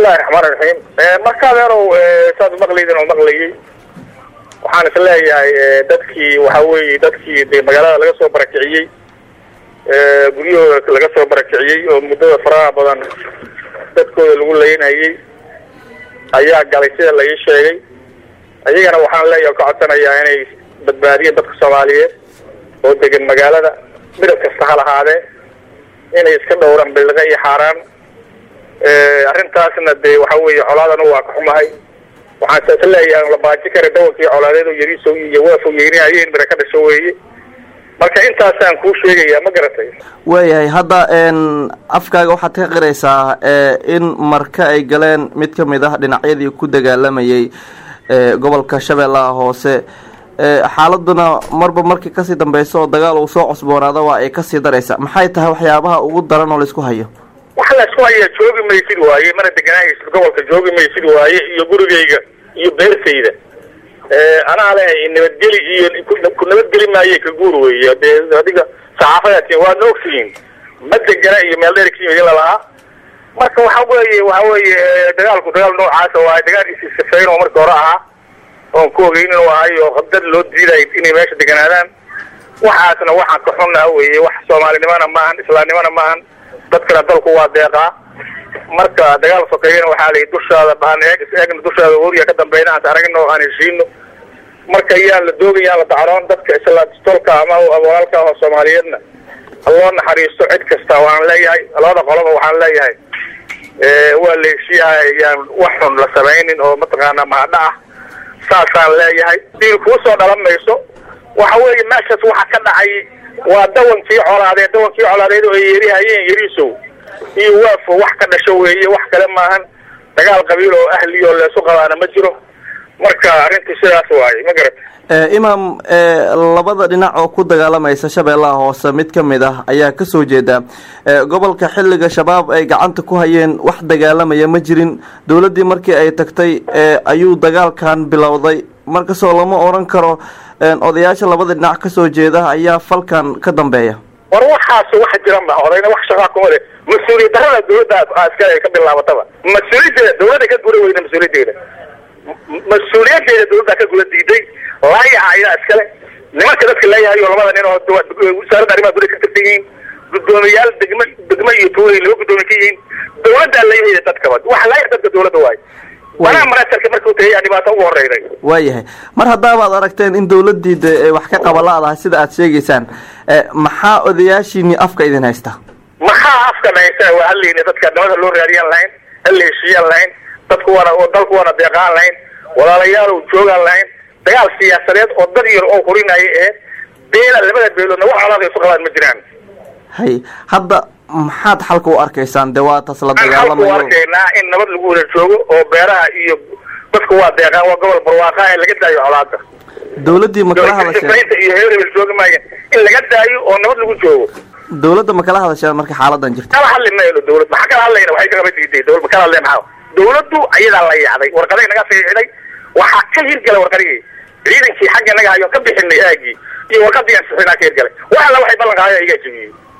bismillahi raxmaan raxiim marka adeerow saad maqlaydin oo maqlayay waxaan is leeyahay dadkii waxa weeye dadkii de magaalada laga soo barakiciyey guryahooda laga soo barakiciyey oo muddada faraha badan dadkooda lagu laynayay ayaa galay sida la ii sheegay ayagana waxaan leeyahay ka codsanayaa inay badbaadiyeen dadka soomaaliyeed oo degan magaalada midab kasta ha lahaadee inay iska dhowraan billiqe iyo xaaraan arrintaasna dee waxa weeye colaadana waa ka xumahay waxaan saas leeyahay la baaji kara dawankii colaadeed oo yariisow iyo waafow yeerinayeen mira ka dhasho weeye marka intaasaan kuu sheegayaa ma garatay waayahay hadda afkaaga waxaad ka qiraysaa in marka ay galeen mid ka mid ah dhinacyadii ku dagaalamayay gobolka shabeellaha hoose xaaladuna marba markii kasii dambeysa oo dagaal uu soo cosboonaado waa ay kasii daraysa maxay tahay waxyaabaha ugu daran oo laisku hayo wax laisku hayaa joogi maysid waaye mana deganaahaysid gobolka joogi maysid waaye iyo gurigayga iyo beertayda anaa lehay nabadgeli iyo ku nabadgeli maaye ka guur weeye dee adiga saxaafadaati waadna ogtihiin ma degana iyo meel dheer ka yimid in lalahaa marka waxa weeye waxa weeye dagaalku dagaal noocaasa waaye dagaal isisafeyn oo markii hore ahaa oon ku ogeyn inuu ahay oo qabdad loo diiday inay meesha deganaadaan waxaasna waxaan ka xunnaa weeye wax soomaalinimana maahan islaamnimana maahan dadkana dalku waa deeqaa marka dagaal sokeeyana waxaa layi dushaada baan eeg is eegna dushaada woriya ka dambeyna aan aragno aan heshiino marka yaan la doogin yaan la dacroon dadka islaatolka ama walaalka ah oo soomaaliyeedna haloo naxariisto cid kasta waan leeyahay labada qoloba waxaan leeyahay waa la heshiiyahay yaan wax xun la samaynin oo mataqaana mahadha ah saasaan leeyahay diil kuu soo dhalan mayso waxa weeye meeshaas waxa ka dhacay waa dawankii colaadeed dawankii colaadeed oo ay yeerihayeen yariisow iyo waafo wax ka dhasho weeye wax kale maahan dagaal qabiil oo ahli oo leesu qabaana ma jiro marka arrintii sidaas waaye ma garata imaam labada dhinac oo ku dagaalamaysa shabeellaha hoose mid ka mid ah ayaa kasoo jeeda gobolka xilliga shabaab ay gacanta ku hayeen wax dagaalamaya ma jirin dowladdii markii ay tagtay ayuu dagaalkan bilowday markasoo lama oran karo odayaasha labada dhinac kasoo jeeda ayaa falkan ka dambeeya war waxaas wax jiran ba odayna wax shaqaa kuma le mas-uuliyad darada dawladda askari ay ka bilaabataba mas-uuliyaddeeda dawladda ka gura weyna mas-uuliyaddeeda mas-uuliyaddeeda dawladda ka gula diiday laayaca ayaa iskale nimanka dadka leeyahay oo labada nin oo wasaaradda arrimaha gudaha ka tirsan yihiin guddoomiyaal degme degme iyo tuulay laba guddoomiye ka yihiin dawladdaa leeyahay dadkaba wax laaya dadka dawladda waayo manaa manaserka markuu tagay yaa dhibaato ugu horeyday waayahay mar haddaabaad aragteen in dawladdii de wax ka qaba la-dahay sida aad sheegaysaan maxaa odayaashiini afka idin haysta maxaa afkan haysta waa hallayna dadka nabada loo raadiyaan lahayn halla heshiiyaan lahayn dadku waana dalku waana deeqaan lahayn walaalayaal joogaan lahayn dagaal siyaasadeed oo dad yar oo hurinaya ee beela labada beeloodna wax colaada isu qabaan ma jiraan hay hadda maxaad xalka u arkaysaan dee waa tas la xalku dagaalamayo arkaynaa in nabad lagu wada joogo oo beeraha iyo dadku waa deeqaan waa gobol barwaaqa ee laga daayo colaada dawladdii ma kala hadasheen sifaynta iyo hebel joogi maaya in laga daayo oo nabad lagu joogo dawladda ma kala hadasheen marka xaaladan jirta kala hadli mayno dawlad maxaa kala hadlayna waxay kagaba diiday dawlad ma kala hadleen maxaa dawladdu ayadaa la yaacday warqaday naga fiixday waxaa ka hirgala warqadihii ciidankii xagga naga hayo ka bixinay aagii iyo warqadii aan sixinaa ka hirgalay wax alla waxay ballan qaadeen iga jebiyey